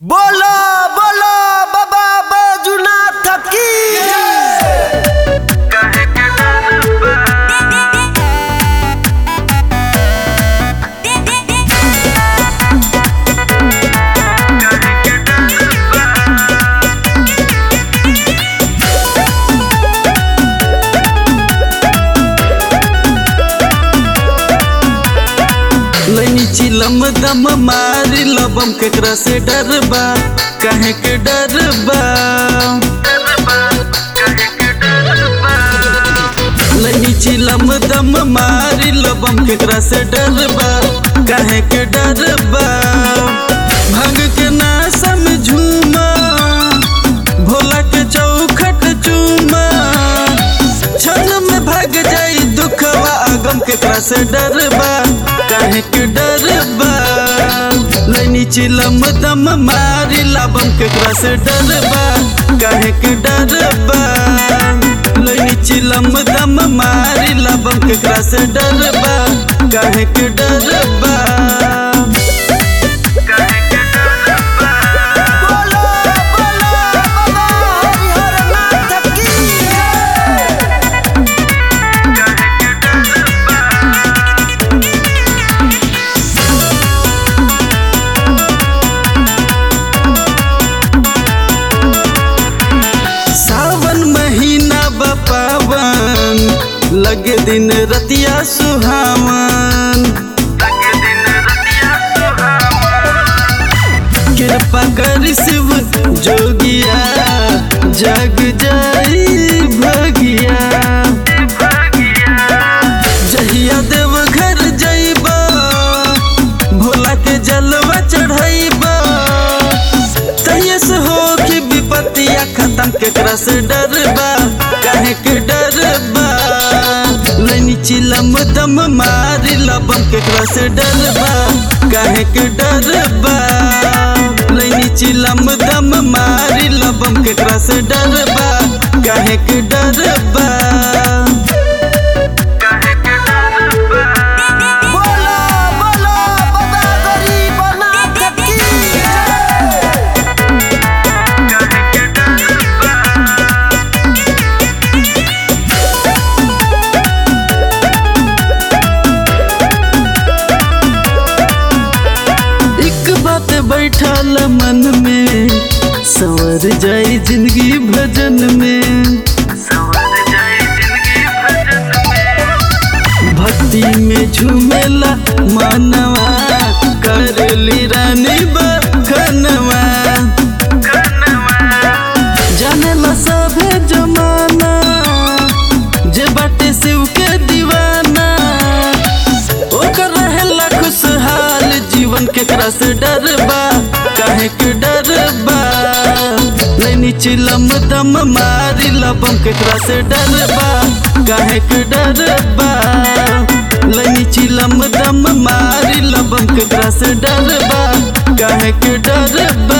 बोलो बोलो बाबा बैजुनाथ की लैनी चिलम दम मारी लबम केकरा से डरबा काहे के डरबा लैनी चिलम दम मारी लबम केकरा से डरबा काहे के डरबा भांग के नासा में झूमा भोला के चौखट चूमा क्षण में भाग जाई दुखवा आगम केकरा से डरबा काहे के डरबा लैनी चिलम दम मारी लाबम केकरा से डरबा काहे के डरबा लैनी चिलम दम मारी लाबम केकरा से डरबा काहे के डरबा बोलो बोलो बाबा हरिहरनाथ की सावन महीना बपावन लगे दिन रतिया सुहावन कृपा कर शिव जोगिया जग जाई भगिया जहिया देव घर जइबा भोला के जलवा चढ़ाइबा तहिया से हो कि विपत्तिया खत्म केकरा से डरबा काहे के डरबा लैनी चिलम दम मारी लबम केकरा से डरबा काहे के डरबा लैनी चिलम दम मारी लबम केकरा से डरबा काहे के डरबा बोलो बोलो बाबा गरीबनाथ की एक बात बैठल मन में संवर जाई जिंदगी भजन में भक्ति में झूमेला मानवा करली रानी बखनवा जानेला सभे जमाना जे बाटे शिव के दीवाना ओकर रहेला खुशहाल जीवन केकरा से डरबा काहे के डरबा लैनी चिलम दम मारी लबम केकरा से डरबा काहे के डरबा लैनी चिलम दम मारी लबम केकरा से डरबा काहे के डरबा